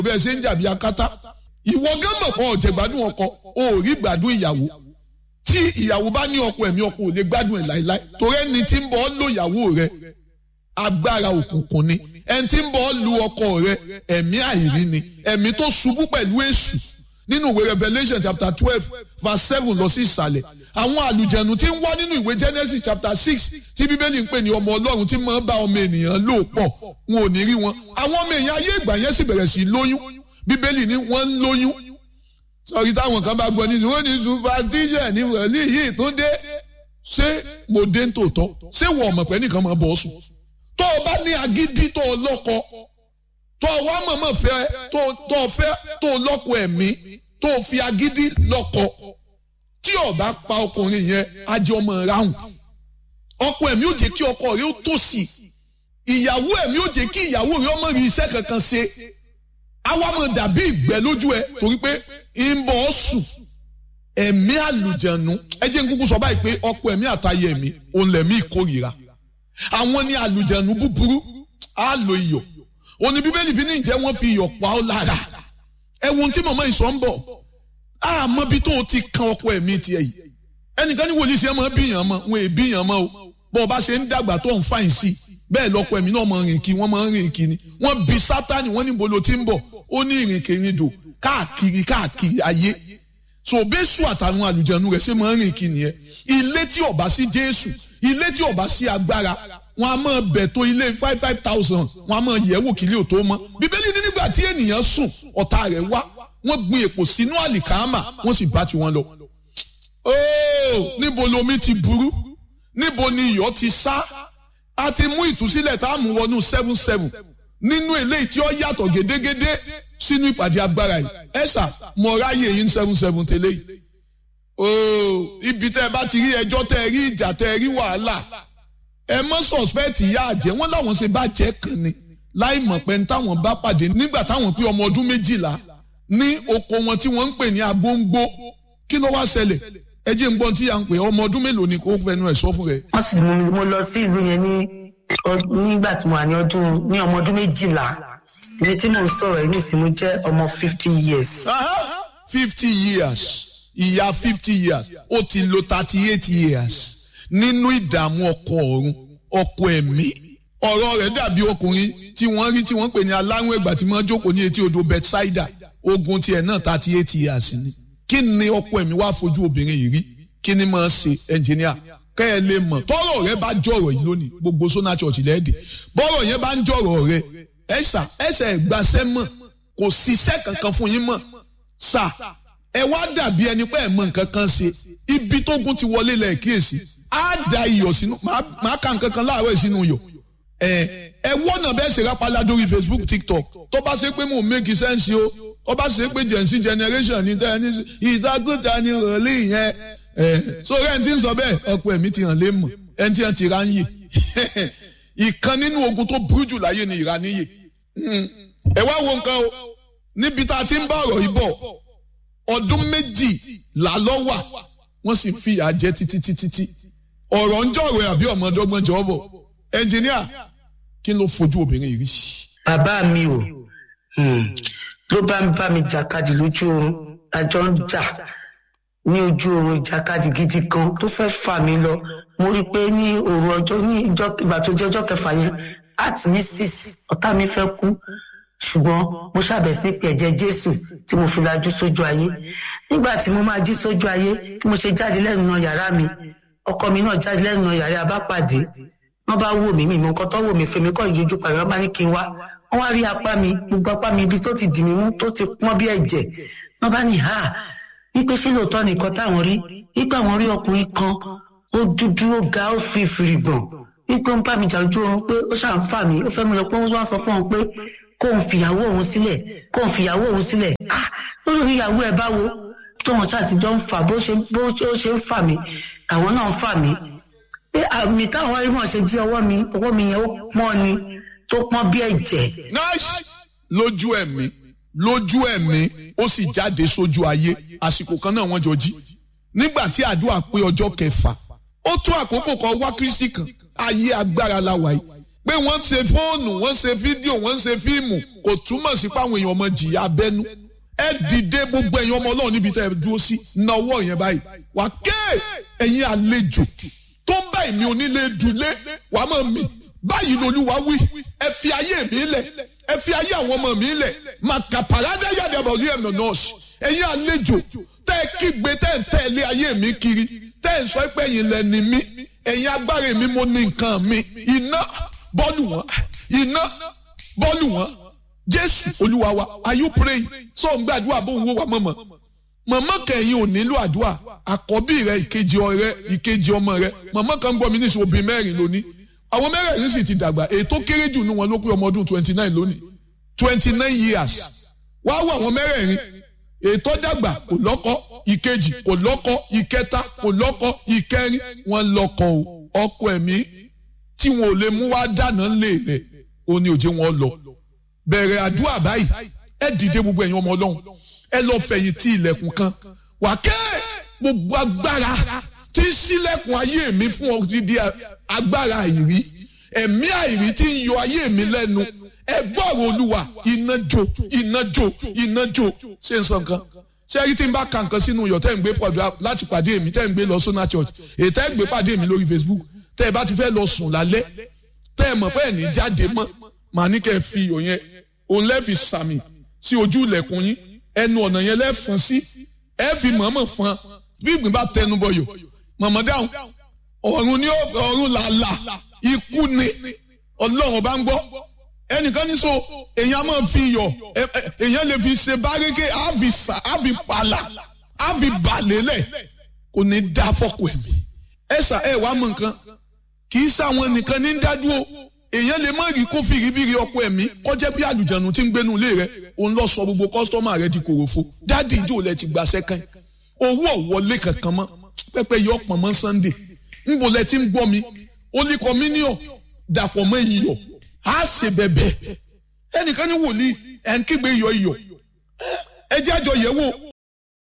bí ẹ ṣe ń jàbí akátá ìwọ gán mọ̀ fún ọ̀jẹ̀ gbádùn ọkọ o ò rí gbádùn ìyàwó tí ìyàwó bá ní ọkọ ẹ̀mí ọkọ ò lè gbádùn ẹ̀ láéláé torí ẹni tí ń bọ̀ ọ́ lò ìyàwó rẹ agbára òkùnkùn ni ẹni tí ń bọ̀ ọ́ lu ọkọ rẹ ẹ̀mí àìrí ni ẹ̀mí tó ṣubú pẹ̀lú èṣù nínú ìwé Revelation chapter twelve verse seven lọ sí ìsàlẹ̀ àwọn àlùjẹ̀nu tí ń wá nínú ìwé Genesis chapter six tí bíbélì ń pè ní ọmọ ọlọ́run tí máa ń bá ọmọ ènìyàn lò pọ̀ wọn ò ní rí wọn àwọn ọmọ èèyàn ayé ìgbà yẹn sì bẹ̀rẹ̀ sí lóyún bíbélì ní wọ́n ń lóyún sọ̀rí táwọn kan bá gbọ́ ní wọ́n ní superstition ní wọ̀lí yìí tó dé ṣé mo dé ń tòótọ́ ṣé wọ́n ọmọ pẹ́ nìkan máa bọ̀ sùn tó o bá ní agídí tó o lọ́kọ tó o wá mọ̀mọ́ fẹ́ tó o fẹ́ tó o lọ́kọ ẹ̀mí tó o fi agídí lọ́kọ tí o bá pa ọkùnrin yẹn ajé ọmọ ráhùn ọkọ ẹ̀mí ò jẹ́ kí ọkọ rẹ̀ ó tòṣì ìyàwó ẹ̀mí ò jẹ́ kí ìyàwó rẹ̀ ọmọ rí iṣẹ́ kankan ṣe àwa mọ̀ dàbí ìgbẹ́ lójú ẹ torí pé ń bọ̀ ọ́ sùn ẹ̀mí àlùjẹ̀nu ẹ jẹ́ n kúkú sọ báyìí pé ọkọ ẹ̀mí àtayé ẹ̀mí òun lẹ̀mí ìkórìíra àwọn ní àlùjẹ̀nu búburú á lo iyọ̀ òní bíbélì fi ní ìjẹ́ wọ́n fi iyọ̀ pa ọ́ lára ẹ wo ohun tí màmá ìsọ̀ ń bọ̀ àmọ́ bí tó o ti kan ọkọ ẹ̀mí tiẹ̀ yìí ẹnìkan ní wòlíì sí ẹ máa bíyàn mọ́ wọn è bíyàn mọ́ o bọ́ ọ bá ṣe ń dàgbà tó ń fàyìn sí bẹ́ẹ̀ lọ́kọ ẹ̀mí náà máa rìn kí wọ́n máa ń rìn kí ni wọ́n bí sátani wọ́n ní bolo tí ń bọ̀ ó ní ìrìnkèrindò káàkiri káàkiri ayé so bẹ́sù àtàwọn àlùjẹ̀nu rẹ̀ ṣe máa ń rìn kí nìyẹn ilé tí ó bá sí jésù ilé tí ó bá sí agbára wọn a máa bẹ̀ tó ilé five five thousand wọn a máa yẹ̀ wò kílé ò tó mọ́ bíbélì ní nígbà tí ènìyàn sùn ọ̀tá rẹ̀ wá wọ́n gbin èpò sínú àlìkámà wọ́n sì bá tiwọn lọ. ooo níbo lomi ti burú níbo ni iyọ̀ ti sá a ti mú ìtúsílẹ̀ tá a mú wọnú seven seven nínú eléyìí tí ó yàtọ̀ gédégédé sínú ìpàdé agbára yìí ẹ̀sà mọ̀ ráyè yín seven seven tẹ́lẹ̀ yìí. ooo ibi tẹ́ ẹ bá ti rí ẹjọ́ tẹ́ ẹ rí ìjà tẹ́ ẹ rí wàhálà ẹ mọ́ sọ̀spẹ́ẹ̀tì ìyá àjẹ́ wọ́n láwọn ṣe bá jẹ́ kan ni láì mọ̀ pé ní táwọn bá pàdé nígbà táwọn pé ọmọ ọdún méjìlá ní oko wọn tí wọ́n ń pè ní agbóńgbó kí ló wá ṣẹlẹ̀ ẹ jẹ́ ń gbọ́n tí à ń pè ọmọ ọdún mélòó ni kò fẹnu ẹ̀ sọ fún rẹ̀. wọ́n sì mú mi mo lọ sí ìlú yẹn ní nígbà tí mo wà ní ọdún ní ọmọ ọdún méjìlá ibi tí mò ń sọ̀rọ̀ yìí nísìnyí mo jẹ́ ọmọ fifty years. fifty years ìyá fifty years ó ti lo thirty eight years nínú ìdààmú ọkọ ọ̀run ọkọ ẹ̀mí ọ̀rọ̀ rẹ̀ dàbí ọkùnrin tí wọ́n rí tí wọ́n pè ní aláwọ̀ ẹ̀gbà tí wọ́n jókòó ní etí odò Bethsaida ogun tiẹ̀ náà thirty eight years ni kí ni ọkọ ẹ̀mí wá fojú obìnrin yìí rí kí ni máa ṣe ẹnjìníà kẹ́ ẹ lè mọ̀ tọ́rọ̀ rẹ bá jọ̀rọ̀ yìí lónìí gbogbo sona church lẹ́ẹ̀dì bọ́rọ̀ yẹn bá ń jọ̀rọ̀ rẹ ẹ̀sà ẹ̀sẹ̀ ìgbàsẹ́ mọ̀ kò ṣiṣẹ́ kankan fún yín mọ̀ sà ẹ wá dàbí ẹni pé ẹ mọ̀ nǹkan kan ṣe ibi tógun ti wọlé lẹ̀ kíyèsí á da iyọ̀ sínú máa ka nǹkan kan láàárọ̀ sínú iyọ̀ ẹ ẹ wọ́nà bẹ́ẹ̀ ṣe rápálá lórí Facebook TikTok tó bá ṣe pé mò ń make sense o ó bá ṣe pé gen z generation ní tẹ́ ẹ ní ìdágúta ni rọ̀lì yẹn ẹ so rẹ̀ ń ti ń sọ bẹ́ẹ̀ ọ̀pọ̀ ẹ̀mí ti hàn lé mọ̀ ẹ̀ ń ti hàn ti ra ń yè ìkan nínú ogun tó burú jù láyé ni ìraníyè ẹ wá wo nǹkan o níbi tá a ti ń bá ọ̀rọ̀ yìí bọ̀ ọdún méjì là lọ́ wà wọ́n sì fi ìyà jẹ títí títí tí ọ̀rọ̀ ń jọ̀rọ̀ àbí ọmọdọ́gbọ́n jọ bọ̀ ẹnjìníà kí ló fojú obìnrin yìí rí. bàbá mi ò ló bá ń bá mi jàkadì lójú oorun àjọ ń jà ní ojú oorun ìjàkadì gidi kan tó fẹ́ fà mí lọ mo rí i pé ní òru ọjọ́ ní ìgbà tó jẹ́ ọjọ́ kẹfà yẹn àti ní six ọ̀tá mi fẹ́ kú ṣùgbọ́n mo ṣàbẹ̀ sí pé ẹ̀jẹ̀ jésù tí mo fi lajú sójú ayé nígbà tí mo máa jí sójú ayé tí mo ṣe jáde lẹ́nu náà yàrá mi ọkọ mi náà jáde lẹ́nu náà yàrá abápàdé wọ́n bá wò mí mi mọ nǹkan tó wò mí fèmí kọ́ ìyójú pàrọ̀ wọ́n bá ní kí n wá wọ́n wá rí apá mi gbogbo apá mi ibi tó ti dì mí mú tó ti pọ́n bí ẹ̀jẹ̀ wọ́n bá ní ha wípé ṣé lóòótọ́ nìkan táwọn rí wípé àwọn rí ọkùnrin kan ó dúdú ó ga ó fi fìrì gbọ̀n wípé ó ń bá mi jà ojú oorun pé ó ṣàn fà mí ó fẹ́ mi lọ pé ó wá sọ fún òun pé kóun fìyàwó òun sílẹ̀ kóun fìyàwó òun sílẹ̀ ah lórí ìyàwó ẹ̀ báwo tó wọn ṣáà ti jọ ń fà bó ṣe bó ṣe ń fà mí àwọn náà ń fà mí pé àmì táwọn wáyé mọ̀ ṣe jí ọwọ́ mi ọwọ́ mi yẹn ó pọ́n ni tó pọ́n bí ẹ̀jẹ̀. nice lójú ẹ̀mí lójú ẹ̀mí ó sì jáde sójú ayé àsìkò kan náà wọ́n jọ jí nígbà tí àdúrà pé ọjọ́ kẹfà ó tún àkókò kan wá kristi kan ayé agbára la wà yìí pé wọ́n ṣe fóònù wọ́n ṣe fídíò wọ́n ṣe fíìmù kò túmọ̀ sí pé àwọn èèyàn ọmọ jìyà abẹ́nú ẹ dìde gbogbo ẹ̀yin ọmọ ọlọ́run níbi tẹ́ ẹ dúró sí na ọwọ́ yẹn báyìí wà ké ẹ̀yin àlejò tó ń bá èmi onílé dùlé wàá mọ̀ mí báyìí lolúwa wí ẹ fi ayé mi lẹ̀ ẹ fi ayé àwọn ọmọ mi lẹ̀ màkà pàrádé yàdàbọ̀ ní ẹ̀mọ̀ nọ́ọ̀sì ẹ̀yin àlejò tẹ́ ẹ kígbe tẹ́ ẹ ń tẹ̀lé ayé mi kiri tẹ́ ẹ ń sọ pé ẹ̀yin lẹ́ni mi ẹ̀yin agbára mi mo ní nǹkan mi iná bọ́ọ̀lù wọn iná bọ́ọ̀lù wọn jésù olúwa wa are you praying so ń gbàdúrà bó ń wó wa mọ̀mọ́ mọ̀mọ́ kẹ̀yìn ò nílò àdúrà àkọ́bí rẹ ìkejì ọ̀rẹ́ ìkejì ọmọ rẹ mọ̀mọ́ kan gbọ́ mi ní ìṣòwò bíi mẹ́rin lónìí àwọn mẹ́rẹ̀ẹ̀rin sì ti dàgbà ètò kéré jù ní wọn ló pé ọmọ ọdún twenty nine lónìí twenty nine years wá wọ àwọn mẹ́rẹ̀ẹ̀rin ètò dàgbà kò lọ́kọ ìkejì kò lọ́kọ ìkẹta kò lọ́kọ ìkẹrin wọn lọ́kọ o ọkọ ẹ̀mí tí wọn ò lè mú wá dáná lé rẹ̀ ó ní òjé wọn lọ bẹ̀rẹ̀ àdúrà báyìí ẹ dìde gbogbo ẹ̀yin ọmọ ọlọ́run ẹ lọ fẹ̀yìn tí ilẹ̀kùn kan wà kẹ́ gbogbo agbára tí ń ṣílẹ̀kùn ayé mi fún odidi agbára àìrí ẹ̀mí àìrí tí ń yọ ayé mi lẹ́nu ẹ gbọ́rọ̀ olúwa iná jó iná jó iná jó ṣé n sọ nǹkan ṣé ẹrí tí n bá ka nǹkan sínú iyọ̀ tẹ́ ń gbé pọ̀jù láti pàdé mi tẹ́ ń gbé lọ sọ́nà church èyí tẹ́ ń gbé pàdé mi lórí facebook tẹ́ ẹ bá ti fẹ́ lọ sùn lálẹ́ tẹ́ ẹ mọ̀ pé ẹ̀ ní jáde mọ́ màá ní kẹ́ ẹ fi iyọ̀ yẹn òun lẹ́ẹ̀fi sàmì sí ojú ilẹ̀kùn yín ẹnu ọ̀nà yẹn lẹ́ẹ̀fọn sí ẹ fi mọ̀ọ́mọ̀ fọn bí ìgbín bá tẹnu bọyọ̀ mọ̀mọ́ dáhùn ọ̀run ní ọ̀run làlà ikú ni ọlọ́run bá ń gbọ́ ẹnìkan ní so èèyàn máa fi iyọ̀ èèyàn lè fi ṣe bárékè àfi sà àfi pàlà àfi bàlélẹ̀ kò ní dá fọ́kù ẹ̀mí ẹ sà ẹ wàá mọ nǹkan kì í sáwọn nìkan ní dádúró èèyàn lè má rí kó fìrífìrí ọkọ ẹ̀mí kọjá bí àlùjànnú tí ń gbénu ilé rẹ òun lọ sọ gbogbo kọ́sítọ́mà rẹ di kòròfo dáàdì ìjò lẹ ti gbàṣẹ kan owó ọ̀wọ́lé kankan mọ́ pẹ́pẹ́ yọ ọ̀pọ̀ mọ́ sunday ńbo lẹ ti ń gbọ́ mi olè kọ́míníọ̀ dàpọ̀ mọ́ iyọ̀ á ṣe bẹ̀bẹ̀ ẹnìkan ní wòlíì ẹ̀ ń kígbe iyọ̀ iyọ̀ ẹ jẹ́ àjọ yẹ̀ wò